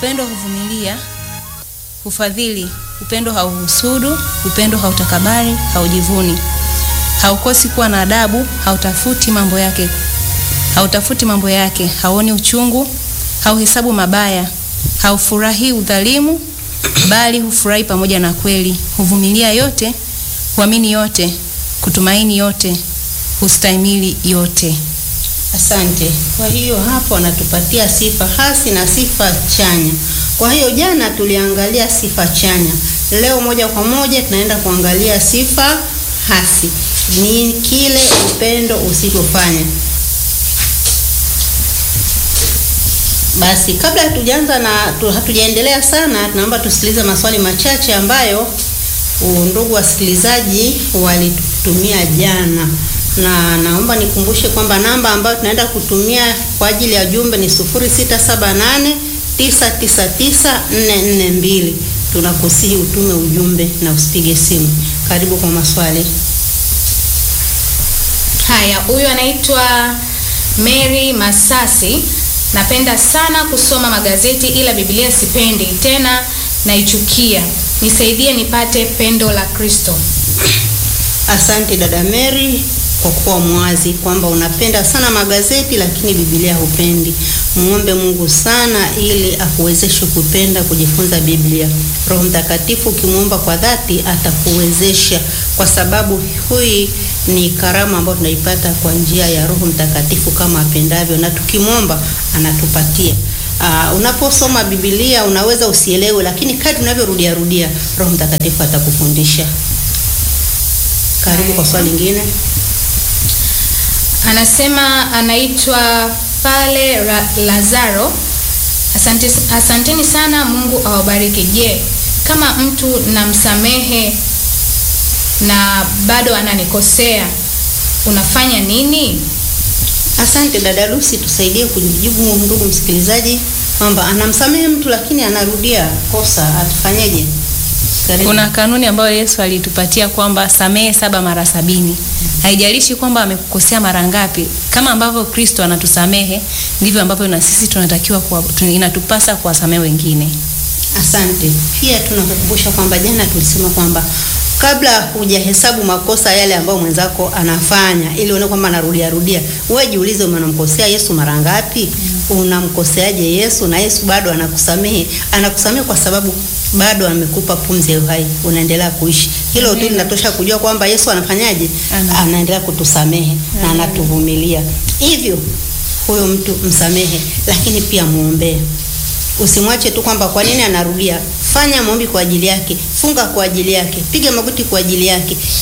Upendo huvumilia, hufadhili. Upendo hauhusudu, upendo hautakabari, haujivuni, haukosi kuwa na adabu, hautafuti mambo yake, hautafuti mambo yake, hauoni uchungu, hauhesabu mabaya, haufurahi udhalimu, bali hufurahi pamoja na kweli. Huvumilia yote, huamini yote, kutumaini yote, hustahimili yote. Asante. Kwa hiyo hapo anatupatia sifa hasi na sifa chanya. Kwa hiyo jana tuliangalia sifa chanya, leo moja kwa moja tunaenda kuangalia sifa hasi. Ni kile upendo usivyofanya. Basi kabla hatujaanza na tu, hatujaendelea sana, tunaomba tusikilize maswali machache ambayo ndugu wasikilizaji walitutumia jana na naomba nikumbushe kwamba namba ambayo tunaenda kutumia kwa ajili ya jumbe ni 0678999442. Tunakusihi utume ujumbe na usipige simu. Karibu kwa maswali. Haya, huyu anaitwa Mary Masasi. Napenda sana kusoma magazeti ila Biblia sipendi tena, naichukia. Nisaidie nipate pendo la Kristo. Asante dada Mary kwa kuwa mwazi kwamba unapenda sana magazeti lakini Biblia hupendi. Muombe Mungu sana ili akuwezeshe kupenda kujifunza Biblia. Roho Mtakatifu ukimwomba kwa dhati atakuwezesha, kwa sababu hii ni karama ambayo tunaipata kwa njia ya Roho Mtakatifu kama apendavyo, na tukimwomba anatupatia. Uh, unaposoma Biblia unaweza usielewe, lakini kadri unavyorudia rudia Roho Mtakatifu atakufundisha. Karibu kwa swali lingine. Anasema anaitwa Pale Lazaro. Asante, asanteni sana, Mungu awabariki. Je, kama mtu namsamehe na bado ananikosea unafanya nini? Asante dada Lucy, tusaidie kujibu ndugu msikilizaji kwamba anamsamehe mtu lakini anarudia kosa, atufanyeje? Kuna kanuni ambayo Yesu alitupatia kwamba samehe saba mara sabini. Haijalishi kwamba amekukosea mara ngapi, kama ambavyo Kristo anatusamehe ndivyo ambavyo na sisi tunatakiwa kwa, inatupasa kuwasamehe wengine. Asante. Pia tunakukumbusha kwamba jana tulisema kwamba kabla hujahesabu makosa yale ambayo mwenzako anafanya ili uone kwamba anarudia rudia, wewe jiulize, unamkosea Yesu mara ngapi? Mm. Unamkoseaje Yesu na Yesu bado anakusamehe? Anakusamehe kwa sababu bado amekupa pumzi ya uhai, unaendelea kuishi. Hilo tu linatosha kujua kwamba Yesu anafanyaje, Ana. anaendelea kutusamehe Ana. na anatuvumilia. Hivyo huyo mtu msamehe, lakini pia muombee. Usimwache tu kwamba kwa nini anarudia. Fanya maombi kwa ajili yake, funga kwa ajili yake, piga magoti kwa ajili yake,